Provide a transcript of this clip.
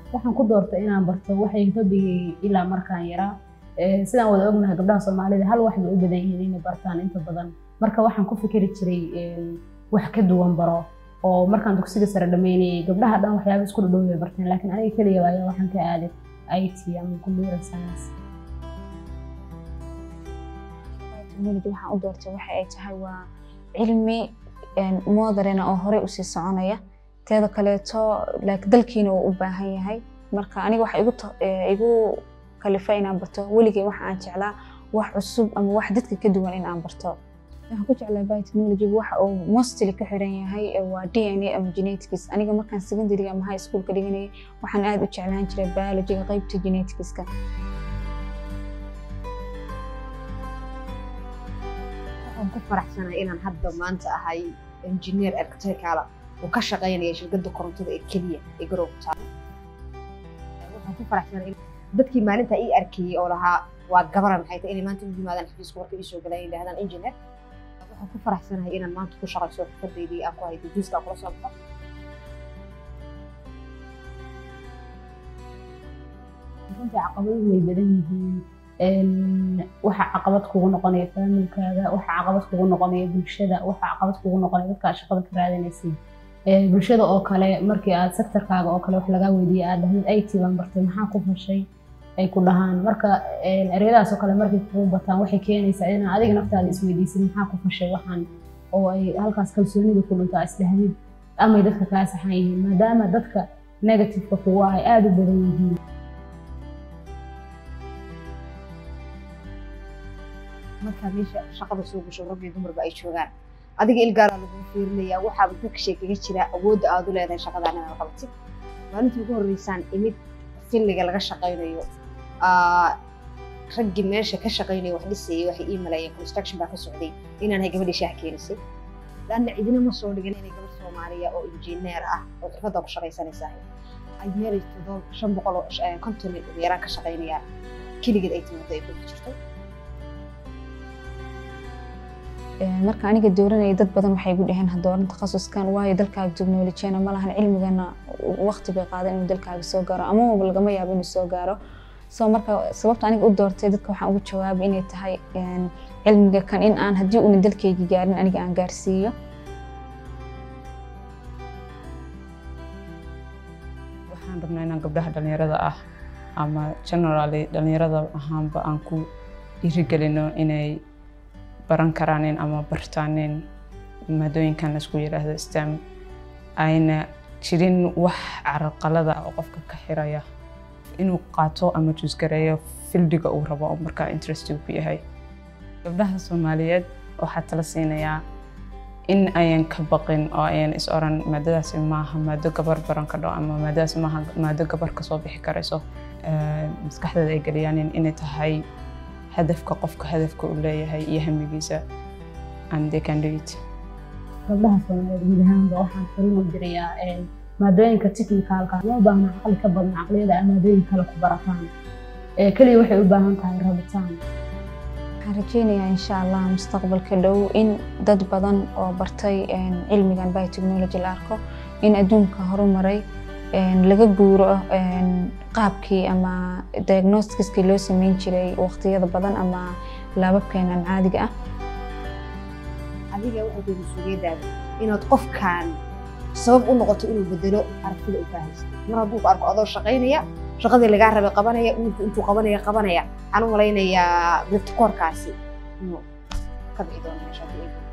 waxaan ku doortay inaan barto waxay hobigay ilaa markaan yaraa sidaan wada ognahay gabdhaha soomaalida hal wax bay u badan yihiin inay bartaan inta badan marka waxaan ku fikiri jiray wax ka duwan baro oo markaan dugsiga sare dhameynayay gabdhaha dhan waxyaaba isku dhadhow bay barteen laakiin aniga keliya ayaa waxaan ka aaday IT ama computer science technology waxaan u doortay waxa ay tahay waa cilmi moderna oo horey usii soconaya teeda kaleeto like dalkiina uu u baahan yahay marka aniga waxa igu igu kalifa inaan barto weligay waxa aan jeclaa wax cusub ama wax dadka ka duwan in aan barto waxaan ku jeclaa biotechnology waxa uu mostly ka xiran yahay waa DNA ama genetics aniga markaan secondary ama high school ka dhiganayay waxaan aad u jeclaan jiray biologyga qaybta geneticska waxaan ku faraxsanahay inaan hadda maanta ahay engineer electrical oo ka shaqaynaya shirkadda korontada ee keliya ee garowga taalo waxaan ku faraxsanahay dadkii maalinta ii arkayay oo lahaa waa gabaran maxay tahay inay maanta u yimaadaan xafiiska warka ii soo galaan yidhahdaan engineer waxaan ku faraxsanahay inaan maanta ku shaqayso xirfadeydii aan ku hay dijiiska aan kula socdo runtii caqabaduhu way badan yihiin waxa caqabad kugu noqonaya faamilkaaga waxa caqabad kugu noqonaya bulshada waxa caqabad kugu noqonaya dadka aad shaqada ka raadinaysid bulshada oo kale markii aad sektorkaaga oo kale wax lagaa weydiiye aad dhahdid IT baan bartay maxaa ku fashay ay ku dhahaan marka ereyadaas oo kale markay kugu bataan waxay keenaysaa inaa adiga naftaada isweydiisid maxaa ku fashay waxaan oo ay halkaas kalsoonida ku dhuntaa isdhahdid amay dadka kaa saxan yihiin maadaama dadka negativeka kugu ah ay aada u badan yihiin markaa meesha shaqada soo gasho rag iyo dumarba ay joogaan adiga ilgaaraa lagu fiirinayaa waxaaba dadka sheekaga jira awoodda aad u leedahay shaqadan inaad qabatid maalintii ugu horreysaan imid filliga laga shaqaynayo raggii meesha ka shaqaynaya wax dhisayay waxay ii maleeyeen construction baa ka socday inaan hay gabadhii shaah keenisay laanna cidina ma soo dhigin inay gabadh soomaaliya oo injineer ah oo xirfadda ku shaqaysanaysaa ay meelay todoba shan boqol oo konton ugu yaraan ka shaqaynayaan keligeed ay timaado ay ku jirto marka aniga dooranaya dad badan waxay igu dhaheen ha dooran takhasuskan waayo dalkaaga technologyana ma lahan cilmigana waqti bay qaadan inuu dalkaaga soo gaaro amaba lagama yaabo inuu soo gaaro so marka sababta aniga u doortay dadka waxaan ugu jawaabay inay tahay cilmiga kan in aan haddii una dalkayga gaarin aniga aan gaarsiiyo waxaan rabnaa inaan gabdhaha dhalinyarada ah ama generally dhalinyarada ahaanba aan ku dhiirigelino inay baran karaanin ama bartaanin maadooyinkan laisku yidhaahdo stem ayna jirin wax carqalada oo qofka ka xiraya inuu qaato ama juusgareeyo fildiga uu rabo oo markaa interest ku yahay gabdhaha soomaaliyeed waxaa tala siinayaa in ayan ka baqin oo ayan is oran maadadaasi maaha maado gabar baran kadho ama maadadaasi maaha maado gabar kasoo bixi karayso maskaxdeeda ay geliyaanin inay tahay hadafka qofka hadafka uu leeyahay iyo hamigiisa and they can do it gabdhaha soomaaliyeed guud ahaanba waxaan fariin u dirayaa maadooyinka technicalka uma baahna caqli ka badan caqliyada aad maadooyin kale ku barataan keliya waxay u baahan tahay rabitaan waxaan rajeynayaa insha allah mustaqbalka dhow in dad badan oo bartay cilmigan biotechnology la arko in adduunka horumaray laga guuro qaabkii ama diagnostiskii loo sameyn jiray waqtiyada badan ama laababkeenan caadiga ah adiga waxay tahay mas-uuliyaddaada inaad qofkan sabab u noqoto inuu bedelo aragtida u baahaysa mar hadduu ku arko adoo shaqaynaya shaqadii lagaa rabay qabanaya wiilku intuu qabanaya qabanaya waxaan u malaynayaa birtikoorkaasi inuu ka bixi doono meesha haddii ay